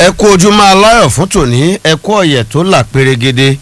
ẹ kú ojúmọ́ aláyọ̀ fún tòní ẹ kú ọ̀yẹ̀ tó là pérégede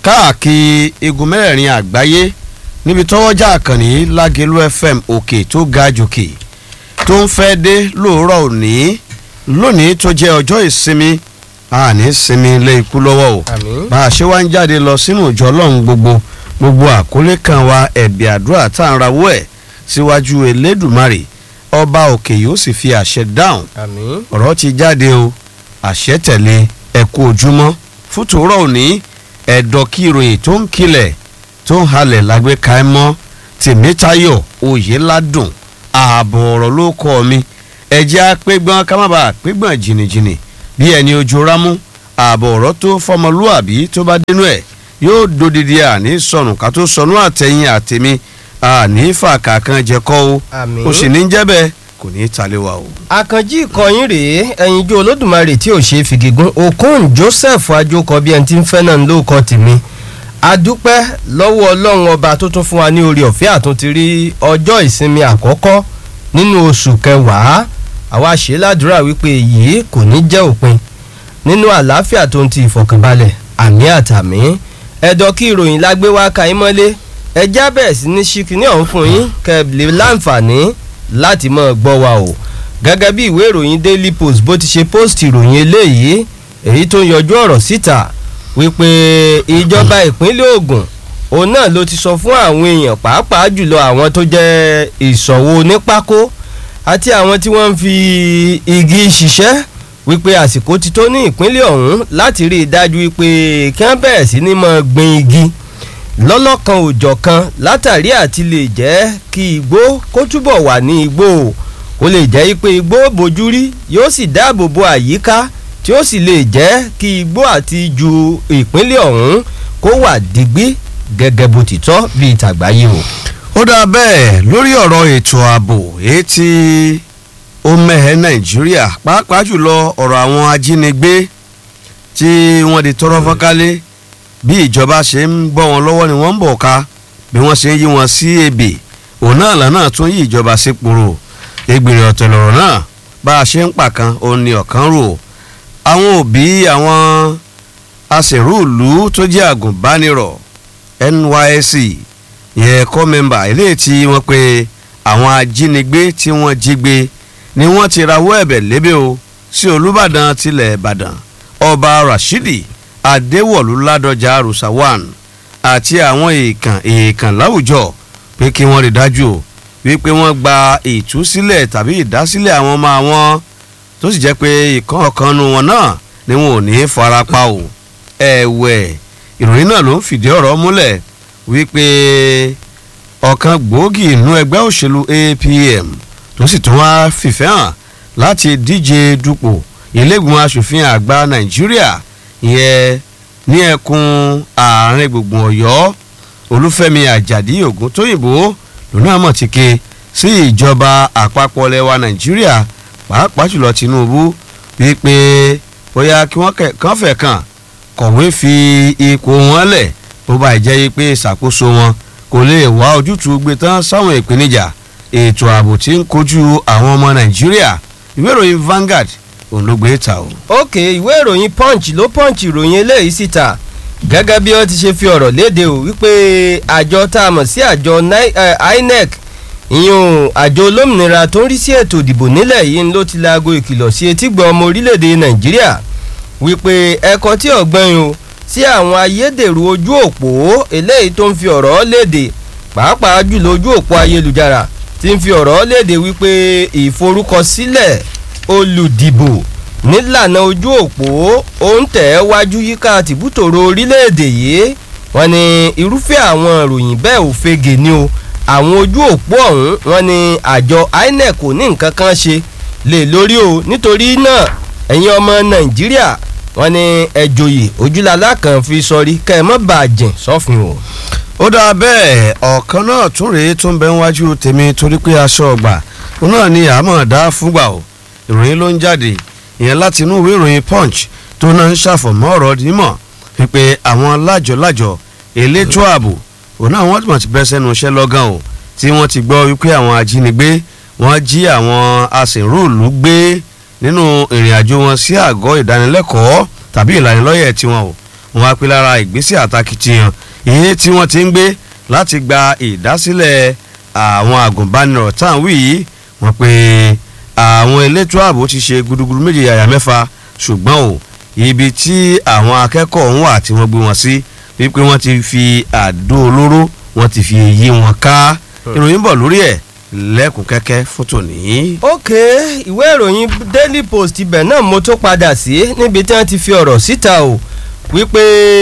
káàkiri igun mẹ́rẹ̀ẹ̀rin àgbáyé níbi tọ́wọ́jà àkànní lágẹ̀lú fm òkè tó ga jòkè tó ń fẹ́ dé lóòrọ̀ òní lónìí tó jẹ́ ọjọ́ ìsinmi àní sinmi lé ikú lọ́wọ́ o àmín. bá a ṣe wá ń jáde lọ sínú ìjọ ọlọ́run gbogbo gbogbo àkólé kan wa ẹ̀bì àdúrà tá à ń rawọ́ ẹ̀ síwájú elédùmarè ọba òkè yóò sì fi àṣẹ dáhùn àmín. ọ̀rọ̀ ti jáde o àṣẹ tẹ̀lé ẹ̀kú ojúmọ́ fútòrọ̀ òní ẹ̀dọ̀ kí ìròyìn tó ń kilẹ̀ tó ń halẹ̀ lágbé ka ẹ mọ́ tèmítayọ̀ oyèládùn ààbọ̀ ọ̀rọ̀ ló kọ́ mi ẹ̀jẹ̀ apẹ́gbọ́n ká má bàa pẹ́gbọ́n jìnnìjìnnì bí ẹni ojú rámú ààbọ̀ ọ̀rọ̀ tó fọmọlúàbí tó bá dénú ẹ̀ yóò dodidi àní sọnù ká tó sọnù àtẹ̀yìn àtẹ̀mí àní fàkà kan jẹ́kọ́ o àmín. ó sì ní jẹ́ bẹ́ẹ̀ kò ní í talé wa o. àkànjí ìkọyín rèé ẹyinjú olódùmarè tí ò ṣe é fìgígún okun joseph ajókọ bí ẹni tí ń fẹ́ náà ló kọ́ tèmi adúpẹ́ lọ́wọ́ ọlọ́run ọba tó tún fún wa ní orí ọ̀fẹ́ àtúntì rí ọjọ́ ìsinmi àkọ́kọ́ nínú oṣù kẹwàá àwa ṣe ládùúrà wípé èyí kò ní jẹ́ òpin nínú àlàáfíà tó ń ti ìfọ̀kànbalẹ̀ àmì àtàmì ẹ̀dọ̀ kí ìròyìn lágbé wá ka yín mọ́lé ẹjá bẹ̀rẹ̀ sí ní ṣíkíní ọ̀hún fún yín kẹ́ẹ̀lẹ́ láǹfààní láti máa gbọ́ wa o gẹ́gẹ́ bí ìwé ìròyìn daily post bó ti ṣe post ìròyìn eléyìí èyí tó ń yọjú ọ̀rọ̀ síta wípé ìjọba ìpínlẹ̀ Ògùn òun náà ló ti sọ fún àwọn èèyàn pàápàá jùlọ àwọn tó jẹ́ ìṣòwò onípákó àti àwọn tí wọ́n ń fi igi ṣiṣẹ́ wípé àsìkò ti tó ní ìpínlẹ̀ ọ̀hún láti rí i dájú wípé kí wọ́n bẹ̀rẹ̀ sí ní máa gbin igi lọ́lọ́kan òjọ̀ kan látàrí àti lè jẹ́ kí igbó kó túbọ̀ wà ní igbó kó lè jẹ́ pé igbó bojú rí yóò sì dáàbò bo àyíká tí ó sì lè jẹ́ kí igbó àti ju ìpínlẹ̀ ọ̀hún kó wà digbí gẹ́gẹ́ bó ti tọ́ bíi tàgbáyé o. ó dáa bẹ́ẹ̀ lórí ọ̀rọ̀ ètò ààbò èyí tí ó mẹ́hẹ́ nàìjíríà pàápàá jùlọ ọ̀rọ̀ àwọn ajínigbé tí wọ́n di tọrọ fọ́nkálé bí ìjọba ṣe ń bọ́ wọn lọ́wọ́ ni wọ́n ń bọ̀ ká bí wọ́n ṣe ń yí wọn sí ebè òun náà lọ́nà tún yí ìjọba sípòrò ìgbìrì ọ̀tẹ̀ lọ̀rọ̀ náà bá a ṣe ń pàkan òun ni ọ̀kan rò àwọn òbí àwọn aṣèrúùlú tó jẹ́ àgùnbánirọ̀ NYSC yẹ kọ́ mẹ́mbà eléyìí tí wọ́n pe àwọn ajínigbé tí wọ́n jí gbé ni wọ́n ti rawọ́ ẹ̀bẹ̀ lébè o sí Olúbàdàn tilẹ̀ Ìbàdàn ọba Rashidi Adéwọ̀lú Ládọjà Rusawan àti àwọn èèkàn èèkàn láwùjọ pé kí wọ́n rí dájú o wípé wọ́n gba ìtúsílẹ̀ tàbí ìdásílẹ̀ àwọn ọmọ àwọn tó sì jẹ́ pé ìkan ọ̀kan nu wọn náà ni wọn ò ní í farapa o ẹ̀wẹ̀ ìròyìn náà ló ń fìdí ọ̀rọ̀ múlẹ̀ wípé ọ̀kan gbòógì inú ẹgbẹ́ òṣèlú APM tó sì tún wá fìfẹ́ hàn láti díje dupò ilégbìmọ̀ asòfin àgbà Nàìjíríà ìyẹn ní ẹkùn àárín gbùngbùn Ọ̀yọ́ Olúfẹ́mi Àjàdí Ògúntóyìnbó lónà àmọ̀ ti ké sí ìjọba àpapọ̀ lẹwa Nàìjíríà pàápàá jùlọ Tinubu wípé bóyá kí wọ́n kàn fẹ́ kàn kọ̀wé fi ipò wọn lẹ̀ bó bá jẹ́ pé ìṣàkóso wọn kò lè wá ojútùú gbé tán sáwọn ìpèníjà ètò ààbò tí ń kojú àwọn ọmọ Nàìjíríà ìwé ìròyìn Vanguard òun ló gbé ta o. ok ìwé ìròyìn punch ló punch ìròyìn eléyìí síta gẹ́gẹ́ bí wọ́n ti ṣe fi ọ̀rọ̀ léde o wípé àjọ tá a mọ̀ sí àjọ Ni- eh, INEC ìyún àjọ olómìnira tó ń rí sí ètò ìdìbò nílẹ̀ yìí ló ti laago ìkìlọ̀ sí etígbọ̀ ọmọ orílẹ̀-èdè Nàìjíríà wípé ẹ̀kọ́ tí ọ̀gbẹ́yìn o sí àwọn ayédèrú ojú òpó eléyìí tó ń fi ọ̀rọ̀ léde pàápàá jùlọ ojú òpó ayélujára ti ń fi ọ̀rọ̀ léde wípé ìforúkọsílẹ̀ olùdìbò nílànà ojú òpó ó ń tẹ̀ ẹ́ wájú yíká tìbútòrò orílẹ̀-èdè yìí wọ́n ní irúfẹ́ àwọn ìròyìn bẹ́ẹ̀ ò fege ni o àwọn ojú òpó ọ̀hún wọ́n ní àjọ INEC kò ní nǹkan kan ṣe lè lórí o nítorí náà ẹ̀yin ọmọ Nàìjíríà wọ́n ní ẹ̀jòyè ojúlala kan fi sọrí kẹ́ ẹ mọ́ bàjẹ́ sọ́fin o. ó dáa bẹ́ẹ̀ ọ̀kan náà tún rèé tó ń bẹ níwájú tèmi torí pé aṣọ ọgbà òun náà ni àmọ́ dá fúngbà o ìròyìn ló ń jáde ìyẹn láti inú ìwé ìròyìn punch tó náà ń ṣàfọ̀mọ́ ọ̀rọ̀ dímọ̀ wípé àwọn lájọ-lájọ elétò ààbò òun náà wọ́n ti bẹ́ sẹ́nu iṣẹ́ lọ́gán o tí wọ́n ti gbọ́ wípé àwọn ajínigbé wọ́n jí àwọn aṣèrúùlú gbé nínú ìrìn àjò wọn sí àgọ́ ìdánilẹ́kọ̀ọ́ tàbí ìlanilọ́yẹ̀ tiwọn o wọn á pè lára ìgbésẹ̀ àtàkìtìyàn èyí tí wọ́n ti ń gbé láti gba ìdásílẹ̀ àwọn àgùnbánirọ̀ tá à ń wí yìí wọ́n pé àwọn elétò ààbò ti ṣe gudugudu méje yàyà mẹ́fà ṣùgbọ́n o ibi tí àwọn akẹ́kọ̀ọ́ ń wà tí wọ́n gbé wọn sí wípé wọ́n ti fi àdó olóró wọ́n ti fi yí wọn ká ìròyìn bọ̀ lórí ẹ̀ lẹ́kùn kẹ́kẹ́ fún tòní. ok ìwé ìròyìn daily post ibẹ̀ náà mo tó padà sí níbi tí wọ́n ti fi ọ̀rọ̀ síta o wípé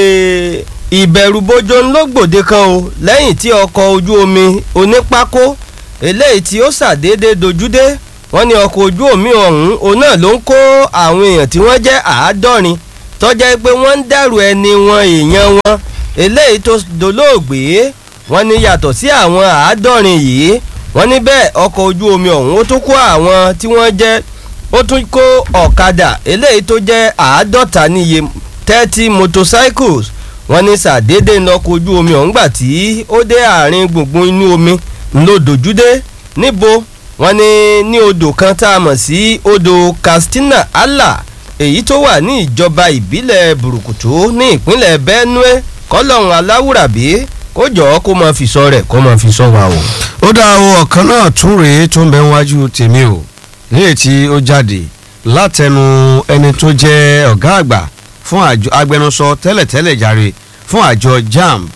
ìbẹ̀rùbojo ló gbòde kan o lẹ́yìn tí ọkọ̀ ojú omi onípákó eléyìí tí ó ṣàdédé dojúdé wọ́n ní ọkọ̀ ojú omi ọ̀hún òun náà ló ń kó àwọn èèyàn tí wọ́n jẹ́ àádọ́rin tọ́jà pé wọ́n ń dàrú ẹni wọn èèyàn wọn eléyìí tó dolóògbé wọ́n ní yàtọ̀ sí àwọn àádọ́rin yìí wọ́n ní bẹ́ẹ̀ ọkọ̀ ojú omi ọ̀hún ó tún kó àwọn tí wọ́n jẹ́ ó tún kó ọ̀kadà eléyìí tó jẹ́ àádọ́ta níye thirty motorcycles wọ́n ní sàdédé lọ́kọ̀ ojú omi ọ̀hún gbà tí ó dé àárín gbùngbùn inú omi ńlọdọ̀júdé níbo wọ́n ní ní odò kan tá a mọ̀ sí odò Katsina Allah èyí tó wà ní ìjọba ìbílẹ̀ burúkutu ní ìpínlẹ̀ Benue kọ́lọ́hún aláwùrábí kó jọ̀ọ́ kó máa fi sọ rẹ̀ kó máa fi sọ wa o. ó dá o ọ̀kan náà tún rèé tó ń bẹ wájú tèmi o níyè tí ó jáde látẹnu ẹni tó jẹ́ ọ̀gá àgbà fún àjọ agbẹnusọ tẹ́lẹ̀tẹ́lẹ̀ jàre fún àjọ JAMB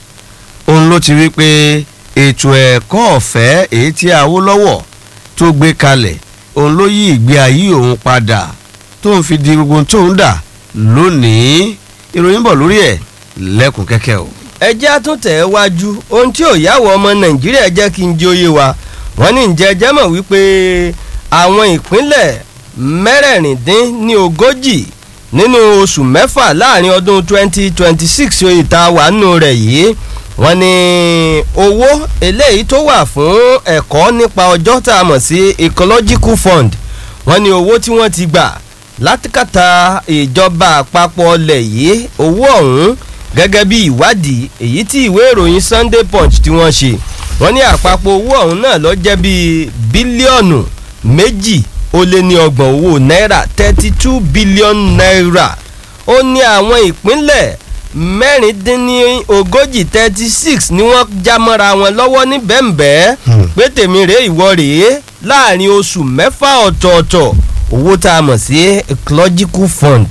òun ló ti rí pé ètò ẹ̀kọ́ ọ̀fẹ́ èyí tí Awólọ́wọ̀ tó gbé kalẹ̀ òun ló yí ìgbé ayé òun padà tó ń fi di gbogbo tó ń dà lónìí ìròyìn bọ̀ lórí ẹ̀ lẹ́kùn kẹ́kẹ́ o. ẹ jẹ́ àtúntẹ̀ wájú ohun tí ò yáwọ̀ ọmọ nàìjíríà jẹ́ kí n jẹ́ òye wa wọ́n ní ǹjẹ́ jẹ́ mọ̀ wípé àwọn ìpínlẹ̀ mẹ́rẹ̀ẹ̀rìndín ní ogójì nínú oṣù mẹ́fà láàrin ọdún 2026 oyè tá a wà nù rẹ̀ yìí wọ́n ní owó eléyìí tó wà fún ẹ̀kọ́ nípa ọjọ́ tá a mọ̀ sí ecological fund wọ́n ní owó tí wọ́n ti gbà látìkàtà ìjọba àpapọ̀ ọlẹ̀ yìí owó ọ̀hún gẹ́gẹ́ bí ìwádìí èyí tí ìwé ìròyìn Sunday Punch tí wọ́n ṣe wọ́n ní àpapọ̀ owó ọ̀hún náà lọ jẹ́ bíi bílíọ̀nù méjì ó lé ní ọgbọ̀n owó náírà thirty two billion naira ó ní àwọn ìpínlẹ̀ mẹ́rìndínlógójì thirty six ni wọ́n já mọ́ra wọn lọ́wọ́ ní bẹ́ẹ̀nbẹ́ẹ́ pé tèmi rèé ìwọ rèé láàrin oṣù mẹ́fà ọ̀tọ̀ọ̀tọ̀ owó tá a mọ̀ sí ecological fund.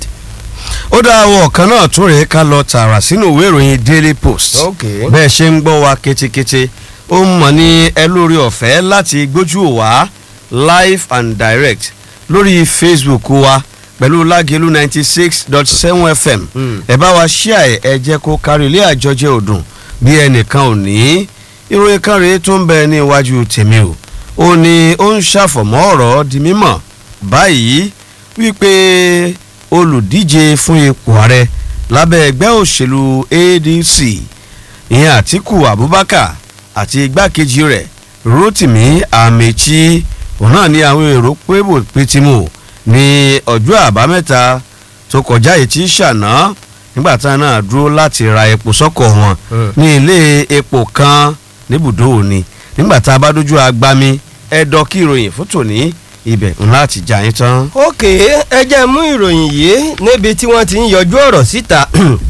ó dá àwọn ọ̀kan náà tún rèé ká lọ tààrà sínú ìwé ìròyìn Daily Post Okay. bẹ́ẹ̀ ṣe ń gbọ́ wa ketekete ó mọ̀ ní ẹ lórí ọ̀fẹ́ láti gbójú wá live and direct lórí Facebook wa pẹ̀lú lágẹ̀lú ninety six dot seven fm Mm. ẹ bá wa ṣíà ẹ ẹ jẹ́ kó kárí ilé àjọjẹ ọdún bí ẹnìkan ò ní ìròyìn kan rèé tó ń bẹ ní iwájú tèmi o ó ní ó ń ṣàfọ̀mọ́ ọ̀rọ̀ di mímọ̀ báyìí wípé olùdíje fún ipò ààrẹ lábẹ́ ẹgbẹ́ òṣèlú ADC ìyẹn Àtíkù Abubakar àti igbákejì rẹ̀ Rotimi Amechi òun náà ní àwọn èrò pébò pétimù ní ọjọ́ àbámẹ́ta tó kọjá yìí tí ṣàná nígbà táwọn náà dúró láti ra epo sọ́kọ̀ wọn Mm. ní ilé epo kan níbùdó òní nígbà tá a bá dójú agbami ẹ̀dọ́ kí ìròyìn fún tòní ibẹ̀ ńlá àti jà yín tán. ok ẹ jẹ́ mú ìròyìn yìí níbi tí wọ́n ti ń yọjú ọ̀rọ̀ síta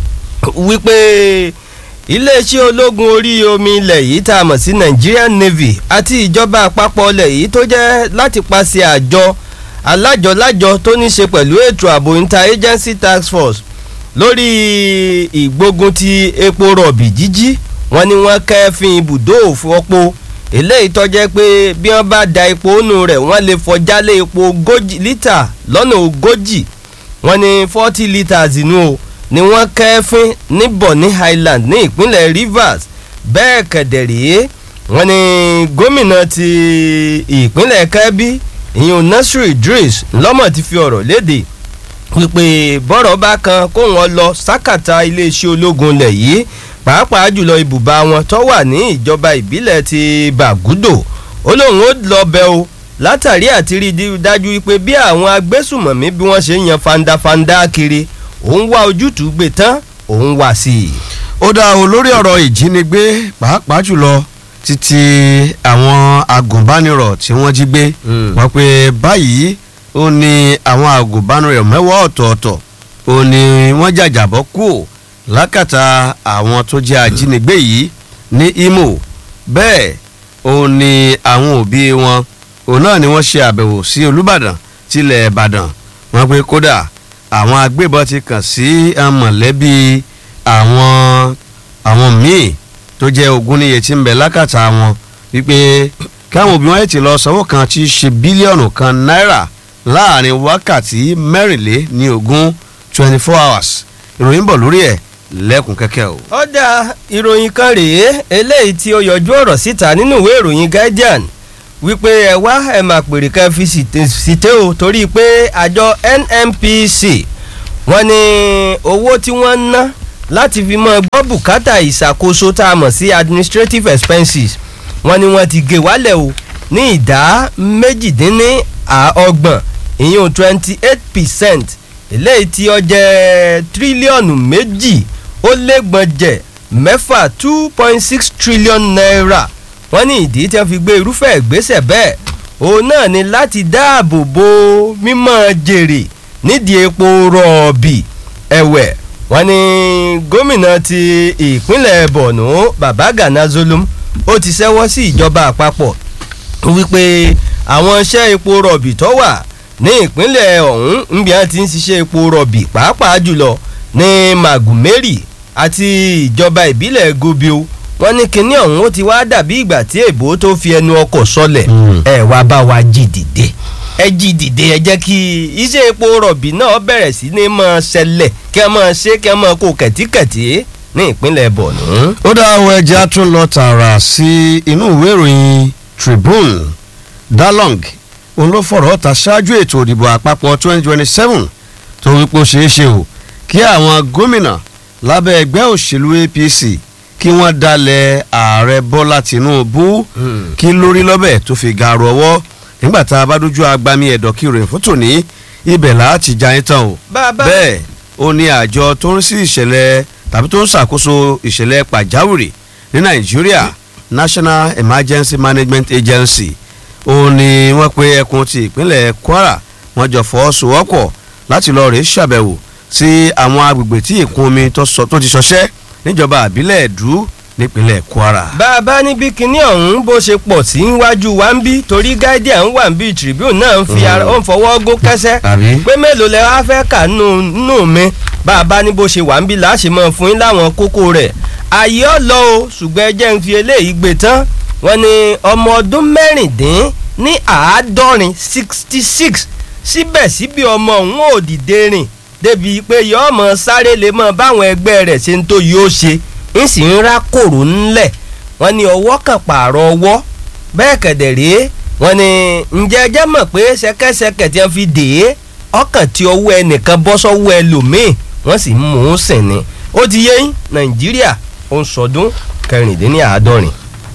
wípé iléeṣẹ́ ológun orí omi ilẹ̀ yìí tá a mọ̀ sí Nigerian Navy àti ìjọba àpapọ̀ ilẹ̀ yìí tó jẹ́ láti paṣẹ àjọ alájọlájọ tó ní ṣe pẹ̀lú ètò ààbò interagency task force lórí ìgbógun ti epo rọ̀bì jíjí wọ́n ní wọ́n kẹ́fín ibùdó òfòpó eléyìí tó jẹ́ pé bí wọ́n bá da epo nù rẹ̀ wọ́n lè fọjálé epo ogójì lítà lọ́nà ogójì wọ́n ní forty litres inú o ni wọ́n kẹ́fín ní Bonny Island ní ìpínlẹ̀ Rivers bẹ́ẹ̀ kẹ̀dẹ̀rẹ́ wọ́n ní gómìnà ti ìpínlẹ̀ Kebbi ìyún Nasir Idris lọ́mọ̀ ti fi ọ̀rọ̀ léde wípé bọ́rọ̀ bá kan kó wọn lọ sákàtà iléeṣẹ́ ológun lẹ̀ yìí pàápàá jùlọ ibùba wọn tó wà ní ìjọba ìbílẹ̀ ti Bagudo ó lóun ó lọ bẹ̀ o látàrí àti rí i dájú wípé bí àwọn agbésùmọ̀mí bí wọ́n ṣe ń yan fandafanda kiri òun wá ojútùú gbé tán òun wá sí i. ó dá o lórí ọ̀rọ̀ ìjínigbé pàápàá jùlọ títí àwọn agùnbánirọ̀ tí wọ́n jí gbé Mm. wọ́n pé báyìí ó ní àwọn àgùnbánirọ̀ mẹ́wàá ọ̀tọ̀ọ̀tọ̀ ó ní wọ́n jàjàbọ́ kú lákàtà àwọn tó jẹ́ ajínigbé yìí ní Imo bẹ́ẹ̀ ó ní àwọn òbí wọn òun náà ni wọ́n ṣe àbẹ̀wò sí Olúbàdàn tilẹ̀ Ìbàdàn wọ́n pé kódà àwọn agbébọn ti kàn sí mọ̀lẹ́bí àwọn àwọn míì tó jẹ́ ogún níye tí ń bẹ lákàtà wọn wípé káwọn òbí wọn yìí ti lọ sanwó kan tí í ṣe bílíọ̀nù kan náírà láàrin wákàtí mẹ́rìnlé ní ogún twenty four hours ìròyìn bọ̀ lórí ẹ̀ lẹ́kùn kẹ́kẹ́ o. ọ̀dà ìròyìn kan rèé eléyìí tí ó yọjú ọ̀rọ̀ síta nínú ìwé ìròyìn Guardian wípé ẹ wá ẹ máa pèrè ká fi síté o torí pé àjọ NNPC wọ́n ní owó tí wọ́n ń ná láti fi mọ́ gbọ́ bùkátà ìṣàkóso tá a mọ̀ sí administrative expenses wọ́n ní wọ́n ti gé wálẹ̀ o ní ìdá méjìdínlọ́gbọ̀n ìyún twenty eight percent eléyìí tí ó jẹ́ tírílíọ̀nù méjì ó légbọ̀njẹ̀ mẹ́fà two point six trillion naira wọ́n ní ìdí tí wọ́n fi gbé irúfẹ́ ìgbésẹ̀ bẹ́ẹ̀ òun náà ni láti dáàbò bo mímọ́ jèrè nídìí epo rọ̀ọ̀bì ẹ̀wẹ̀ wọ́n ní gómìnà ti ìpínlẹ̀ Borno Baba Gana Zulum ó ti ṣẹ́wọ́ sí ìjọba àpapọ̀ wípé àwọn iṣẹ́ epo rọ̀bì tó wà ní ìpínlẹ̀ ọ̀hún níbi wọn ti ń ṣiṣẹ́ epo rọ̀bì pàápàá jùlọ ní Magumeri àti ìjọba ìbílẹ̀ Gobio wọ́n ní kinní ọ̀hún ó ti wá dàbí ìgbà tí èbó tó fi ẹnu ọkọ̀ sọlẹ̀ ẹ wá bá wa jí dìde ẹ jí dìde ẹ jẹ́ kí iṣẹ́ epo rọ̀bì náà bẹ̀rẹ̀ sí ní máa ṣẹlẹ̀ kí wọ́n máa ṣe kí wọ́n máa kó kẹ̀tíkẹ̀tí ní ìpínlẹ̀ Borno. ó dá àwọn ẹja tún lọ tààrà sí inú ìwé ìròyìn Tribune Dalong òun ló fọ̀rọ̀ ta ṣáájú ètò ìdìbò àpapọ̀ 2027 tó wípé ó ṣeé ṣe o kí àwọn gómìnà lábẹ́ ẹgbẹ́ òṣèlú APC kí wọ́n dalẹ̀ ààrẹ Bọ́lá Tinubu kí lórí lọ́bẹ̀ tó fi gàrú ọwọ́ nígbà tá a bá dójú agbami ẹ̀dọ̀ kí ròyìn fótó ní ibẹ̀ láti já yín tán o bẹ́ẹ̀ ó ní àjọ tó ń sí ìṣẹ̀lẹ̀ tàbí tó ń ṣàkóso ìṣẹ̀lẹ̀ pàjáwìrì ní Nàìjíríà National Emergency Management Agency ó ní wọ́n pe ẹkùn ti ìpínlẹ̀ Kwara wọ́n jọ fọwọ́sowọ́pọ̀ láti lọ rèé ṣàbẹ̀wò sí àwọn agbègbè tí ìkún omi tó ti ṣọṣẹ́ níjọba àbílẹ̀ ẹ̀dú nípínlẹ̀ Kwara. bá a bá níbi kinní ọ̀hún bó ṣe pọ̀ sí iwájú wa ń bí torí Guardian wà ń bí Tribune náà ń fi ó ń fọwọ́ gó kẹ́sẹ́ pé mélòó lẹ wá fẹ́ kà nù mí bá a bá ní bó ṣe wà ń bí láṣẹ mọ́ fún yín láwọn kókó rẹ̀ ààyè ọ̀lọ́ o ṣùgbọ́n ẹ jẹ́ ń fi eléyìí gbé tán wọ́n ní ọmọ ọdún mẹ́rìndín ní àádọ́rin sixty six síbẹ̀síbẹ̀ ọmọ òun ò dìde rìn débi pé yọ ọmọ sáré lè mọ báwọn ẹgbẹ́ rẹ̀ ṣe ń tó yóò ṣe ń sì ń rá kòrò ńlẹ̀ wọ́n ní ọwọ́ kan pààrọ̀ ọwọ́ bẹ́ẹ̀ kẹ̀dẹ̀ rèé wọ́n ní ǹjẹ́ ẹjẹ́ mọ̀ pé ṣẹ̀kẹ̀ṣẹ̀kẹ̀ tí wọ́n fi dè é ọkàn tí ọwọ́ ẹnìkan bọ́ sọ́wọ́ ẹlòmíì wọ́n sì ń mú un sìn ni ó ti yé yín Nàìjíríà ó ń sọdún kẹrìndínláàádọ́rin.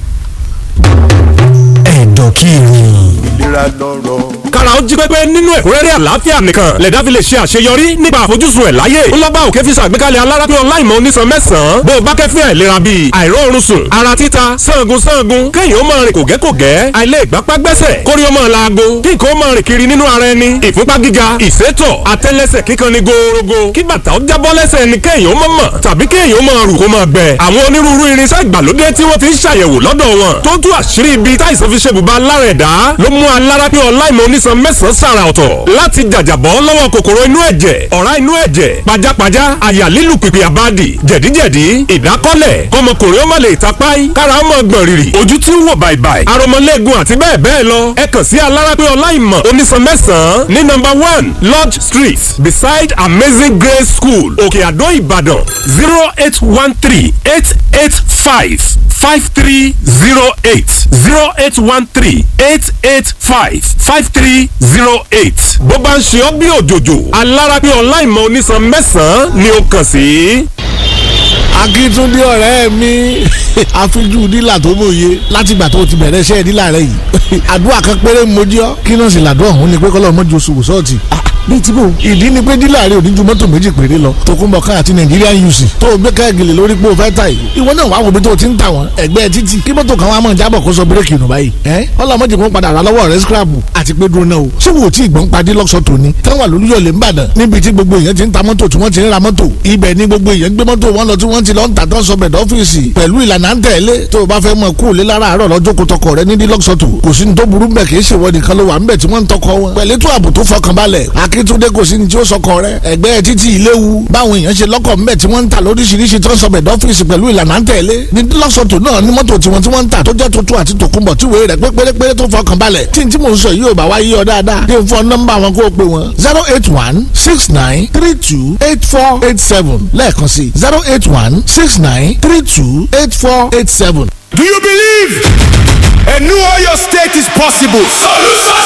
ẹ̀dọ̀ kí ni. ìlera lọ́rọ̀ kára ó jí pépé nínú ẹ̀kúnrẹ́rẹ́ àlàáfíà nìkan lẹ̀dá fi lè ṣe àṣeyọrí nípa àfojúsùn ẹ̀ láyé ńlọ́bà òkè fi ṣàgbékalẹ̀ alárápé ọláìmọ̀ onísan mẹ́sàn-án bó o bá kẹ́fín àìlera bíi àìróorun sùn ara títa sangun sangun kéèyàn ó máa rìn kògẹ́kògẹ́ àìlè ìgbápá gbẹ́sẹ̀ kórí ó máa laago kí nǹkan ó máa rìn kiri nínú ara ẹni ìfúnpá gíga ìsétọ̀ àtẹ́lẹsẹ̀ kíkan ni gòòrògò kí bàtà ó jábọ́ lẹ́sẹ̀ ni kéèyàn ó máa mọ̀ tàbí kéèyàn ó máa rù kó máa gbẹ àwọn onírúurú irinṣẹ́ ìgbàlódé tí wọ́n ti ń ṣàyẹ̀wò lọ́dọ̀ wọn tó tú àṣírí ibi táìsàn fi ṣe bùbá lára ẹ̀dá ló mú alárápé ọláìmọ̀ onísan mẹ́sàn-án sára ọ̀tọ̀ láti jàjàbọ́ lọ́wọ́ kòkòrò inú ẹ̀jẹ̀ ọ̀rá inú ẹ̀jẹ̀ pajápajá àyà lílù pìpì àbádì jẹ̀díjẹ̀dí ìdákọ́lẹ̀ kọmọkùnrin ó má lè tapáì kára ó mọ̀ gbọ̀n rìrì ojú tí ń wò bàìbàì aromọlẹ́gun àti bẹ́ẹ̀ bẹ́ẹ̀ lọ ẹ kàn sí alárápé ọláìmọ̀ onísan mẹ́sàn-án ní nọ́mbà one lodge street beside amazing grace school òkè àdó ìbàdàn zero eight one three eight eight five five three zero eight zero eight one three eight eight five five three zero eight. bó bá ń ṣe ọ́ bí òjòjò alárápé ọláìmọ̀ onísan mẹ́sàn-án ni ó kàn sí. akíntúndé ọ̀rẹ́ mi àfijú dílà tó mòye látìgbà tó ti bẹ̀rẹ̀ iṣẹ́ dílà rẹ yìí àdúrà kan péré mojú ọ́ kí náà sì làdúrà òun ni pé kọ́lọ́ mọ́jú oṣù sọ́ọ̀tì bíi tí bò ìdí ni pé dílà rẹ ò ní ju mọ́tò méjì péré lọ tòkunbọ̀ ká àti Nigerian UC tó o gbé káàgìlì lórí pé o fẹ́ ta yìí ìwọ náà wàá wo bí tó o ti ń tà wọ́n ẹgbẹ́ títì kí mọ́tò kan wá mọ̀ jábọ̀ kó sọ bírèkì nù báyìí ẹ́ ọlọ́mọdé kan padà rà lọ́wọ́ rẹ scrapu àti pé dúró náà o ṣé wo tí ìgbọ́n padì lọ́sọ̀ tòní táwọn àlùyọ̀lẹ̀ ń bàdàn níbi tí gbogbo èèyàn ti ń ta mọ́tò tí wọ́n ti ń ra mọ́tò ibẹ̀ ni gbogbo èèyàn gbé mọ́tò wọn lọ tí wọ́n ti lọ ń tà tán sọbẹ̀ dọ́fíìsì pẹ̀lú ìlànà ń tẹ̀lé tó o bá fẹ́ mọ kú lé lára àárọ̀ lọ́jọ́ kó tọkọ rẹ nídìí lọ́sọ̀tò kò sí ní tó burú bẹ̀ kì í ṣèwọ nìkan ló wà ń bẹ̀ tí wọ́n ń tọkọ wọn pẹ̀lú ètò ààbò tó fọkànbalẹ̀ akíntúndé kò sí ní tí ó sọkọ rẹ ẹgbẹ́ títí ìléwu báwọn èèyàn ṣe lọ́kọ̀ ń bẹ̀ tí wọ́n ń tà lóríṣiríṣi tó ń sọbẹ̀ dọ́fíìsì pẹ̀lú ìlànà ń tẹ̀lé ní lọ́sọ̀tò náà ní mọ́tò tiwọn tí wọ́n ń tà tó jẹ́ tuntun àti tòkunbọ̀ tí wèé rẹ̀ pé pérépéré tó fọkànbalẹ̀ tí n tí mò ń sọ yìí ò bá wá yí ọ dáadáa dé fún nọ́mbà wọn kó o pè wọn zero eight one six nine three two eight four eight seven lẹ́ẹ̀kan sí zero eight one six nine three two eight four eight seven. Do you believe a new Oyo state is possible? Solution